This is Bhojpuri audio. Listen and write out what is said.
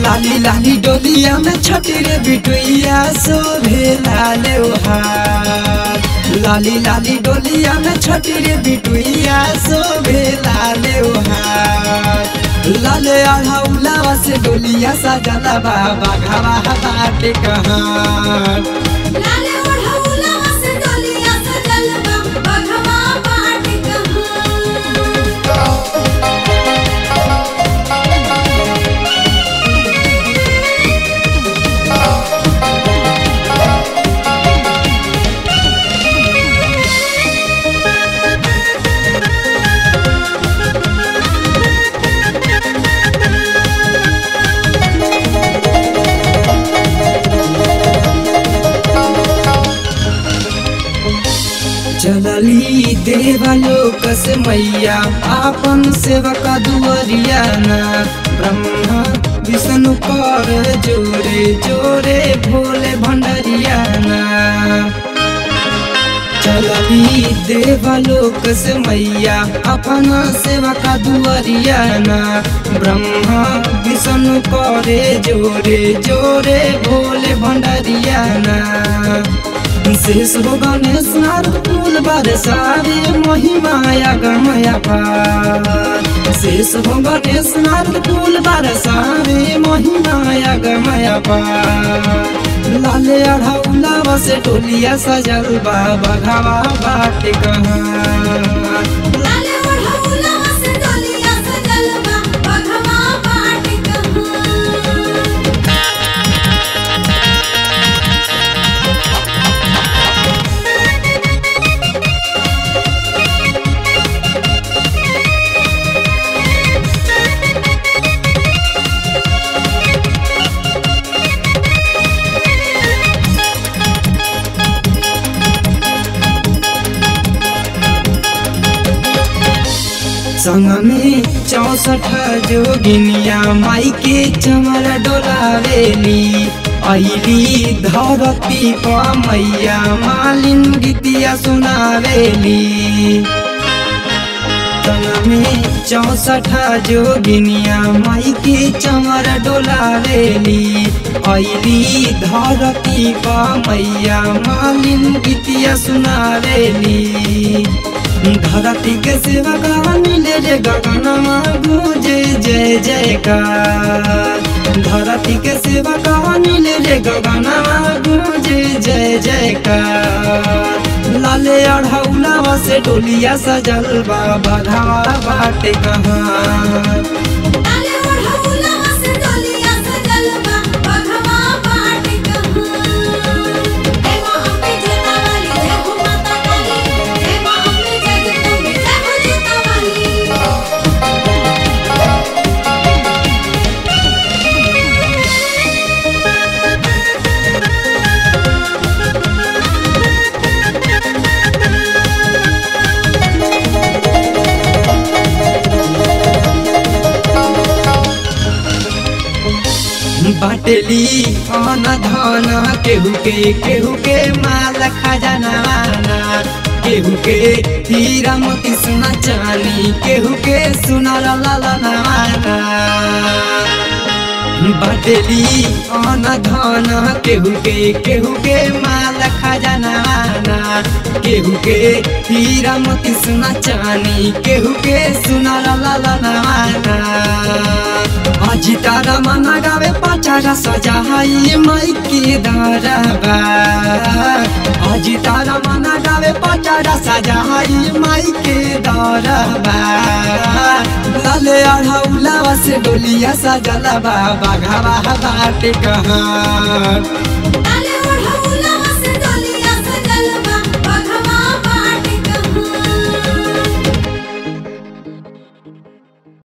लाली लाली डोलिया में छठी रे बिटुइया शोभे लाले हार लाली लाली डोलिया में छठी रे बिटुइया शोभे लाले हार लाले अढ़ौलावा से डोलिया सजला बाबा घावा बाटे कहाँ लाले ओढ़ौलवा से डोलिया सजल बा बघवा बाट कहाँ चलली देवलोक से मैया आपन सेवक दुअरिया ना ब्रह्मा विष्णु कर जोरे जोरे भोले भंडरिया ना चलली देवलोक से मैया अपन सेवक दुअरिया ना ब्रह्मा विष्णु करे जोरे जोरे भोले भंडरिया ना शेष हो गणेश नारद फूल बरसावे महिमाया गमया पार शेष हो गणेश नारद फूल बरसावे महिमाया गमया पार लाले अढ़ौला से टोलिया सजल बाबा घावा बाटे कहाँ लाले ओढ़ौलवा से डोलिया सजल बा बघवा बाट कहाँ संग में चौसठ जोगिनिया माई के चमर डोलावेली अली धरती पर मैया मालिन गीतिया सुनावेली संग में चौसठ जोगिनिया माई के चमर डोलावेली अली धरती पर मैया मालिन गीतिया सुनावेली धरती के सेवा का मिले रे गगनमा गुजे जय जयकार धरती के सेवा का मिले रे गगनमा गुजे जय जयकार लाले अढ़ौलावा से डोलिया सजल बाबा घावा बाटे कहाँ लाले ओढ़ौलवा से डोलिया सजल बा बघवा बाट कहाँ जय मां अम्बे जूता वाली जय हो माता काली जय मां अम्बे जय जगदम्बे जय हो जूता वाली बाटली अन धन केहू के केहू के माल खजाना केहू के हीरा मोती सोना चानी केहू के सुना ला ला ला ना बाटली अन धन केहू के केहू के माल खजाना केहू के हीरा मोती सोना चानी केहू के सुना ला ला ला ना अजी तारा मना गावे पचारा सजाई माई के दरबा अजी तारा मना गावे पचारा सजाई माई के दरबा लाले अढ़ौला से डोलिया सजला बाबा घावा बाटे कहाँ लाले